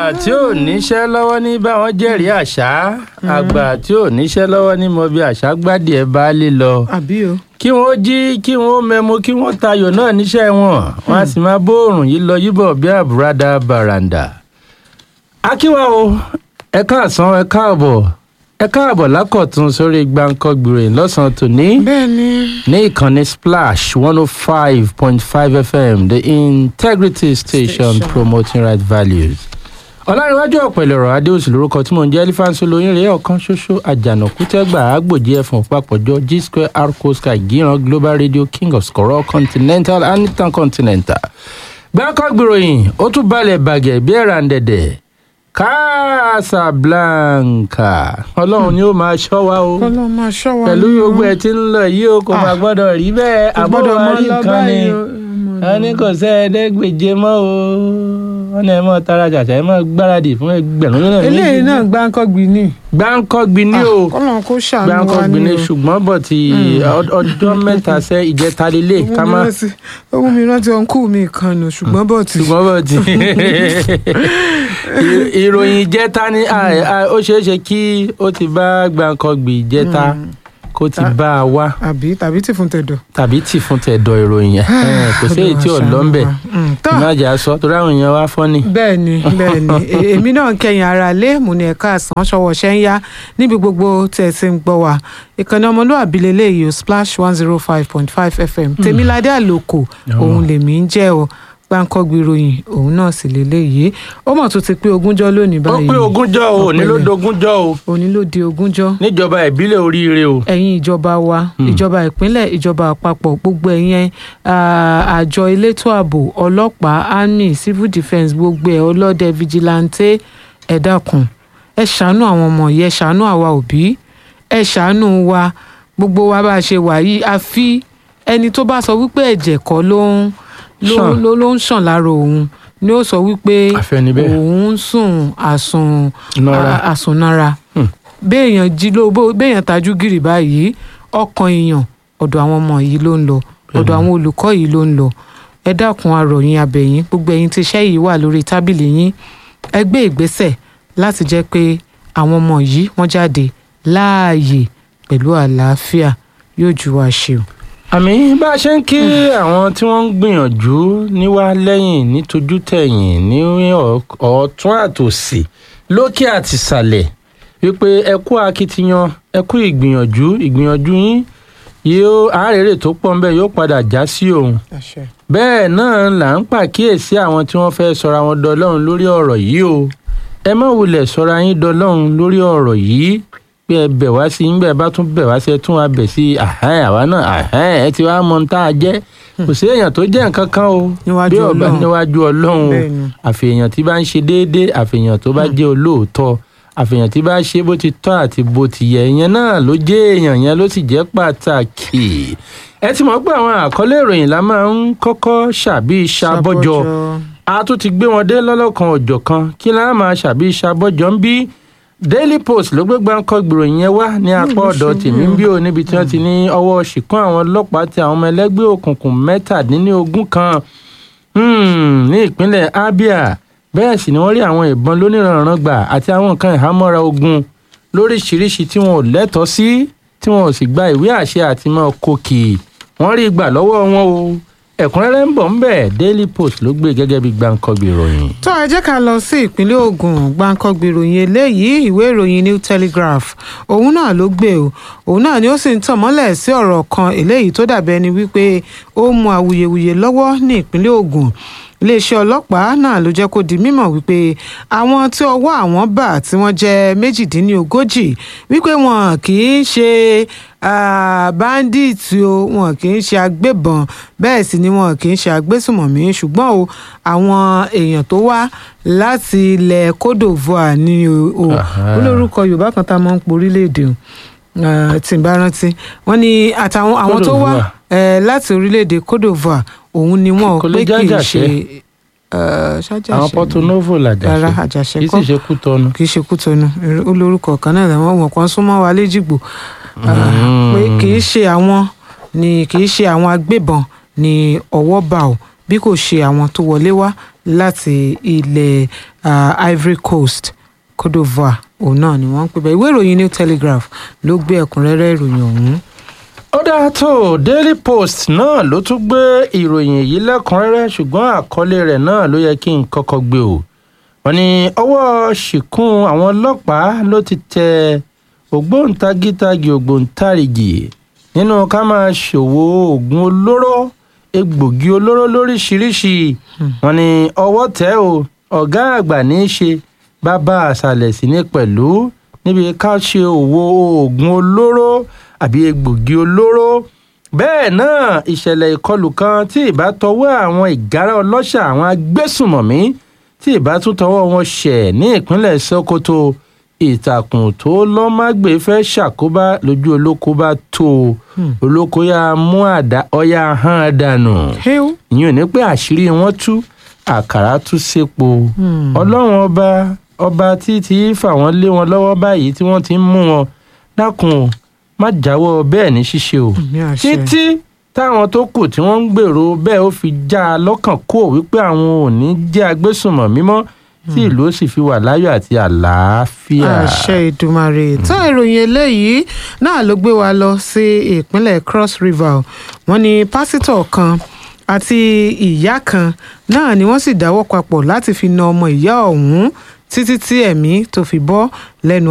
tí ò níṣẹ́ lọ́wọ́ ní báwọn jẹ́rìí àṣà àgbà tí ò níṣẹ́ lọ́wọ́ ní mọ bí àṣà gbádìí ẹ̀ bá lè lọ àbí o. kí wọ́n jí kí wọ́n mẹ́mu kí wọ́n tayò náà níṣẹ́ wọn wọ́n á sì máa bóòrùn yìí lọ yíbọ̀ bí àbúradà bàràǹdà. akíwá o ẹ káàsán ẹ káàbọ̀ ẹ káàbọ̀ lákọ̀tún sórí gbàǹkọ́gbìrì lọ́sàn-án tòní bẹ́ẹ̀ ni ní ìkànnì splash one oh five point five fm the integrity station, Station. promoting right values. ọ̀làríwájú ọ̀pẹ̀lẹ̀rọ̀ adéòsì lórúkọ tí mò ń jẹ́ elephant olóyin rèé ọ̀kan ṣoṣo àjànàkú tẹ́gbà àgbòjì ẹ̀fọ̀n papọ̀jọ g square arco sky gíran global radio king of skoro continental and intercontinental. gbàǹkọ́gbìròyìn ó tún balẹ̀ bàgẹ́ bí ẹ̀ràǹdẹ̀dẹ̀ casablanca ọlọ́run ni ó máa ṣọ́ wa o kọ́ ló máa ṣọ́ wa pẹ̀lú ní o. gbogbo ẹ̀ tí ń lọ yìí o kò Ah. máa gbọ́dọ̀ rí bẹ́ẹ̀ Kò gbọ́dọ̀ àbọ̀wá máa rí lọ nǹkan ni báyìí o. wọ́n ní kò sẹ́ ẹ̀ẹ́dẹ́gbèje mọ́ o wọ́n ní ẹ mọ́ tara ṣàṣà ẹ mọ́ gbáradì fún ẹgbẹ̀rún lọ́nà méjì eléyìí náà gbáǹkọ́gbì ni. gbáǹkọ́gbì ni o kọ́lọ́n kó ṣàánú wa gbáǹkọ́gbì ni ni o. ṣùgbọ́n bọ̀ ti ọ- ọjọ́ mẹ́ta sẹ́ ìjẹta lélẹ̀ Ó mú ká mi má rántí- ó mú mi rántí ọ̀nkú mi kan nù ṣùgbọ́n bọ̀ tí. ṣùgbọ́n bọ̀ ti ì- ìròyìn ìjẹta ni à- à- ó ṣeé ṣe kí ó ti bá gbáǹkọ́gbì ìjẹta kó ti bá a wá àbí tàbí tí fún tẹ̀dọ̀. tàbí tì fún tẹ̀dọ̀ ìròyìn ẹ̀ kò sí èyí tí ò lọ ń bẹ̀ tán ìmájà sọ torí àwọn èèyàn wá fọ́ ni. bẹ́ẹ̀ ni bẹ́ẹ̀ ni E- èmi náà ń kẹyìn ara lé mo ní ẹ̀ka àsán ṣọwọ́ ṣẹ́ ń yá níbi gbogbo tẹ̀ sí ń gbọ́ wa ìkànnì ọmọlúwàbí lélẹ́yìí o splash one zero five point five fm tèmiládé àlòkù òun lèmi ń jẹ́ o gbáǹkọ́gbì ròyìn òun náà sì lélẹ́yìí ó mọ̀ tó ti pé ogúnjọ́ lónìí ó báyìí pé ogúnjọ́ o òní ló Ọpẹ́lẹ́. dogúnjọ́ o òní ló di ogúnjọ́ níjọba ìbílẹ̀ oríire o. ẹ̀yin ìjọba wa ìjọba ìpínlẹ̀ ìjọba àpapọ̀ gbogbo ẹ̀yin ah, àjọ elétò ààbò ọlọ́pàá army civil defence gbogbo ẹ̀ ọlọ́dẹ vigilante ẹ dákun ẹ ṣàánú àwọn ọmọ yìí ẹ ṣàánú àwa òbí ẹ ṣàánú wa gbogbo wa bá a ṣe wà yìí àfi ẹni tó bá sọ wípé ẹ̀jẹ̀ kọ́ ló ń ló Ṣàn. ló ló ń ṣàn lára òun ni ó sọ wípé Àfẹnibẹ́. òun ń sùn àsùn Nara. a- àsùnnára Hmm. béèyàn jí ló bó béèyàn tajú gìrì báyìí ọkàn èèyàn ọ̀dọ̀ àwọn ọmọ yìí ló ń lọ ọ̀dọ̀ àwọn olùkọ́ yìí ló ń lọ ẹ dákun arọ̀yìn abẹ̀yìn gbogbo ẹ̀yin tí iṣẹ́ yìí wà lórí tábìlì yín ẹ gbé ìgbésẹ̀ láti jẹ́ pé àwọn ọmọ yìí wọ́n jáde láàyè pẹ̀lú àlàáfíà yóò ju wa ṣe o. àmì bá a ṣe ń kí àwọn tí wọ́n ń gbìyànjú níwá lẹ́yìn nítojú tẹ̀yìn ní ọ̀- ọ̀tún àtòsì lókè àtìsàlẹ̀ wípé ẹ kú akitiyan ẹ kú ìgbìyànjú ìgbìyànjú yín yóò àárẹ̀rẹ̀ tó pọ̀ ń bẹ̀ yóò padà já sí òun bẹ́ẹ̀ náà là ń pàkíyèsí àwọn tí wọ́n fẹ́ sọra wọn dọlọ́run lórí ọ̀rọ̀ yìí o ẹ má wulẹ̀ sọra yín dọlọ́run lórí ọ̀rọ̀ yìí pé ẹ bẹ̀ wá sí yín bẹ́ẹ̀ bá tún bẹ̀ wá sí ẹ tún wá bẹ̀ sí àhán àwa náà àhán ẹ ti wá mọ tá a jẹ́ kò sí èèyàn tó jẹ́ nǹkan kan o Níwájú bí ọba Ọlọ́run. níwájú ọlọ́run o Bẹ́ẹ̀ ni. àfihàn tí bá ń ṣe déédéé àfihàn tó bá jẹ́ olóòótọ́ àfihàn tí bá ṣe bó ti tọ́ àti bó ti yẹ ìyẹn náà ló jẹ́ èèyàn yẹn ló sì jẹ́ pàtàkì ẹ ti mọ̀ pé àwọn àkọlé ìròyìn la máa ń kọ́kọ́ ṣàbí ṣàbọ́jọ a tún ti gbé wọn dé lọ́lọ́kan ọ̀jọ̀ kan kí la máa ṣàbí ṣàbọ́jọ ń bí daily post ló gbé gbáǹkọ́ gbìròyìn yẹn wá ní apá ọ̀dọ̀ tèmi ń bí o níbi tí wọ́n ti ní ọwọ́ ṣìkún àwọn ọlọ́pàá ti àwọn ọmọ ẹlẹ́gbẹ́ òkùnkùn mẹ́tàdínlógún kan Hmm, ní ìpínlẹ̀ abia bẹ́ẹ̀ sì ni wọ́n rí àwọn ìbọn lóníranran gbà àti àwọn nǹkan ìhámọ́ra ogun lóríṣiríṣi tí wọn ò lẹ́tọ̀ọ́ sí tí wọn ò sì gba ìwé àṣẹ àti mọ́ kókì wọ́n rí gbà lọ́wọ́ wọn o ẹ̀kúnrẹ́rẹ́ ń bọ̀ ń bẹ̀ daily post ló gbé gẹ́gẹ́ bí gbàǹkọ́gbì ìròyìn. tó ẹ jẹ́ ká lọ sí ìpínlẹ̀ Ògùn gbàǹkangbì ìròyìn eléyìí ìwé ìròyìn New Telegraph òun náà ló gbé o òun náà ni ó sì ń tàn mọ́lẹ̀ sí ọ̀rọ̀ kan eléyìí tó dàbí ẹni wípé ó mú awuyewuye lọ́wọ́ ní ìpínlẹ̀ Ògùn iléeṣẹ́ ọlọ́pàá náà ló jẹ́ kó di mímọ̀ wípé àwọn tí ọwọ́ àwọn bà tí wọ́n jẹ́ méjìdínlógójì wípé wọn kì í ṣe ah, bandits o wọn kì í ṣe agbébọn bẹ́ẹ̀ sì ni wọn kì í ṣe agbésùmọ̀mí ṣùgbọ́n o àwọn èèyàn tó wá láti ilẹ̀ Côte d'Ivoire ni o o Aha. olórúkọ Yorùbá kan tá a máa ń porílẹ̀-èdè o ah, tí n bá rántí wọ́n ní àtàwọn àwọn Côte tó wá d'Ivoire. eh, láti orílẹ̀-èdè Côte d'Ivoire òun ni wọn ò Kò lè pé kì í jẹ́ ṣe eh, ṣájàṣe àwọn ni? Porto Novo rárá làjàṣe àjàṣe kì í kọ́ sì ṣe kú tọnu. kì í ṣe kútọnu olórúkọ kan náà làwọn wọn kan súnmọ́ wa léjìgbò Ah, pé kì í ṣe àwọn ni kì í ṣe àwọn agbébọn ni ọwọ́ bá o bí kò ṣe àwọn tó wọlé wá láti ilẹ̀ ah, Ivory Coast Côte d'Ivoire òun náà ni wọ́n ń pè bẹ́ẹ̀ ìwé ìròyìn New Telegraph ló gbé ẹ̀kúnrẹ́rẹ́ ìròyìn ọ̀hún. ó dáa tó daily post náà ló tún gbé ìròyìn èyí lẹ́kùnrẹ́rẹ́ ṣùgbọ́n àkọlé rẹ̀ náà ló yẹ kí n kọ́kọ́ gbé o wọ́n ní ọwọ́ ṣìkún àwọn ọlọ́pàá ló ti tẹ ògbóǹtagítagì ògbóǹtarìgì nínú ká máa ṣòwò oògùn olóró egbògi olóró lóríṣiríṣi wọ́n ní ọwọ́ tẹ̀ o ọ̀gá àgbà ní í ṣe bàbá àṣàlẹ̀ sí ní pẹ̀lú níbi ká ṣe òwò oògùn olóró àbí egbògi olóró bẹ́ẹ̀ náà ìṣẹ̀lẹ̀ ìkọlù kan tí ìbá tọwọ́ àwọn ìgárá ọlọ́ṣà àwọn agbésùmọ̀mí tí ìbá tún tọwọ́ wọn ṣẹ̀ ní ìpínlẹ̀ Sokoto ìtàkùn tó lọ́màgbé fẹ́ ṣàkóbá lójú olóko bá tó o olóko yá mú àdá ọyá hàn dànù Héu. ìyẹn ò ní pé àṣírí wọn tú àkàrà tú sépo ọlọ́run ọba ọba tí tí fà wọ́n lé wọn lọ́wọ́ báyìí tí wọ́n ti ń mú wọn dákun o má jáwọ́ bẹ́ẹ̀ ní ṣíṣe o Àmì àṣẹ. títí táwọn tó kù tí wọ́n ń gbèrò bẹ́ẹ̀ ó fi já a lọ́kàn kó wípé àwọn ò ní jẹ́ agbésùnmọ̀ mímọ́ tí ìlú ó sì fi wà láyọ̀ àti àlàáfíà. àṣẹ ìdùmarè tó ìròyìn eléyìí náà ló gbé wa lọ sí ìpínlẹ̀ Cross River wọ́n ní pásítọ̀ kan àti ìyá kan náà ni wọ́n sì dáwọ́ papọ̀ láti fi na ọmọ ìyá ọ̀hún títí tí ẹ̀mí tó fi bọ́ lẹ́nu